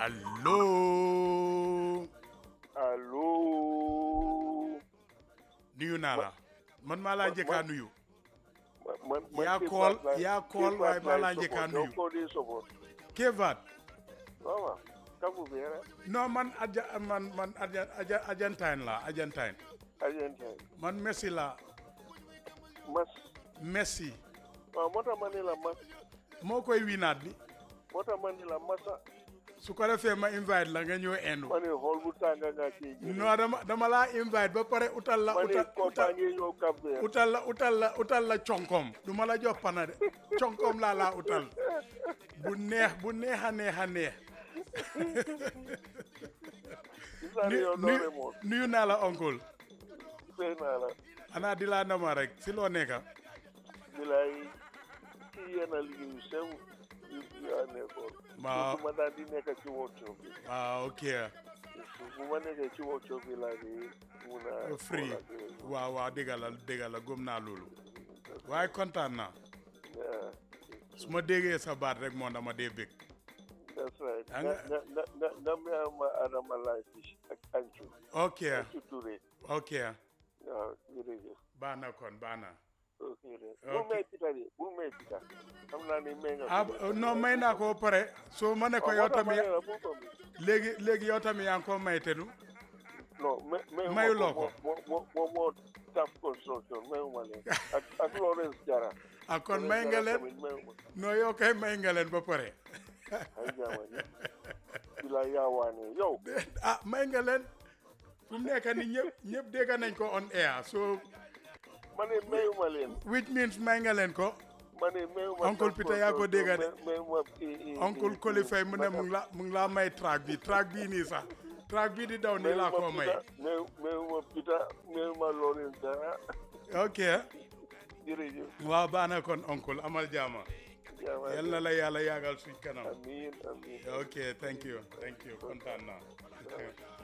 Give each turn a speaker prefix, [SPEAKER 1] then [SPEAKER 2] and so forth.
[SPEAKER 1] allo
[SPEAKER 2] allo.
[SPEAKER 1] nuyu naa la man maa laa njëkk a nuyu
[SPEAKER 2] man man man
[SPEAKER 1] Yaa
[SPEAKER 2] Kéba
[SPEAKER 1] kool-
[SPEAKER 2] laay-
[SPEAKER 1] yaa kool
[SPEAKER 2] Kéba
[SPEAKER 1] waaye maa laa
[SPEAKER 2] laay
[SPEAKER 1] njëkk a
[SPEAKER 2] support.
[SPEAKER 1] nuyu.
[SPEAKER 2] yow koo di support.
[SPEAKER 1] Kevat
[SPEAKER 2] waaw waaw. Kamu bi rek.
[SPEAKER 1] non man aja man man aja aja Argentine la Argentine
[SPEAKER 2] Argentine.
[SPEAKER 1] man Messi la
[SPEAKER 2] Mas.
[SPEAKER 1] Messi
[SPEAKER 2] waaw moo tax ma ne la mas.
[SPEAKER 1] moo koy winaat bi
[SPEAKER 2] moo tax ma ne la masa.
[SPEAKER 1] su ko defee ma invite la nga ñëw endu
[SPEAKER 2] ma ne xool bu tàng nga kii.
[SPEAKER 1] non dama dama laa invite ba pare utal la
[SPEAKER 2] ma ne
[SPEAKER 1] utal
[SPEAKER 2] koo
[SPEAKER 1] utal
[SPEAKER 2] baa ngi ñëw Cap Vert.
[SPEAKER 1] utal la utal la utal la conkom du ma la jox pana de conkom laa laa utal bu neex bu neex a neex a neex
[SPEAKER 2] gis naa ne yow
[SPEAKER 1] nuyu
[SPEAKER 2] doole moom.
[SPEAKER 1] nuyu naa la oncle
[SPEAKER 2] fay naa la.
[SPEAKER 1] ana di laa nama rek si loo nekka
[SPEAKER 2] bilaay kii yenn liggéey yu sew yu yu a nekkoon.
[SPEAKER 1] waaw
[SPEAKER 2] bu ma daan di nekk ci workshop bi.
[SPEAKER 1] waaw ok
[SPEAKER 2] bu ma nekkee ci workshop bi laa di mun a.
[SPEAKER 1] free
[SPEAKER 2] xool ak yooyu.
[SPEAKER 1] waaw waaw dégg la dégg la gëm naa loolu waaye kontaan naa
[SPEAKER 2] Yeah,
[SPEAKER 1] su ma déggee sa baat rek moo dama dee bég
[SPEAKER 2] that's right.
[SPEAKER 1] Ah,
[SPEAKER 2] nga
[SPEAKER 1] nga-
[SPEAKER 2] nga nga nga nga ma Adama Laye Fish ak Ancu.
[SPEAKER 1] ok
[SPEAKER 2] Ancu Touré.
[SPEAKER 1] ok
[SPEAKER 2] waaw jërëjëf.
[SPEAKER 1] baax na kon baax na
[SPEAKER 2] ok de.
[SPEAKER 1] Ok.
[SPEAKER 2] bu may pita de bu may pita. xam naa ni may nga.
[SPEAKER 1] ah non may naa ko ba pare soo ma ne ko yow tamit léegi léegi yow tamit yaa ngi ko may te du
[SPEAKER 2] non may may
[SPEAKER 1] Mayuloo ko.
[SPEAKER 2] moo moo moo moo tap construction mayuma leen. ak ak Lawrence Jara.
[SPEAKER 1] ah kon may nga leen
[SPEAKER 2] tamit mayuma.
[SPEAKER 1] non yow kay may nga leen ba pare
[SPEAKER 2] ay jaama ni. bila yaawaane yow.
[SPEAKER 1] ah may nga leen fu mu nekk ni ñëpp ñëpp dégg nañ ko on air so
[SPEAKER 2] ma ne mayuma leen.
[SPEAKER 1] which means may nga leen ko
[SPEAKER 2] ma ne mayuma.
[SPEAKER 1] Uncle Peter yaa ko dégg de.
[SPEAKER 2] may- mayuma i- i-
[SPEAKER 1] oncle
[SPEAKER 2] i-
[SPEAKER 1] Koli Faye mu ne
[SPEAKER 2] Madame-
[SPEAKER 1] mu ngi la mu ngi laa may track bi track bii nii sax track bii di daw nii laa ko may
[SPEAKER 2] mais mais Peter mais ma loolu dara
[SPEAKER 1] ok
[SPEAKER 2] jërëjëf
[SPEAKER 1] waaw baax na kon oncle amal jaama
[SPEAKER 2] jaama
[SPEAKER 1] yal na la yàlla yàggal suñ kanam
[SPEAKER 2] amiin amiin
[SPEAKER 1] ok thank you thank you kontaan naa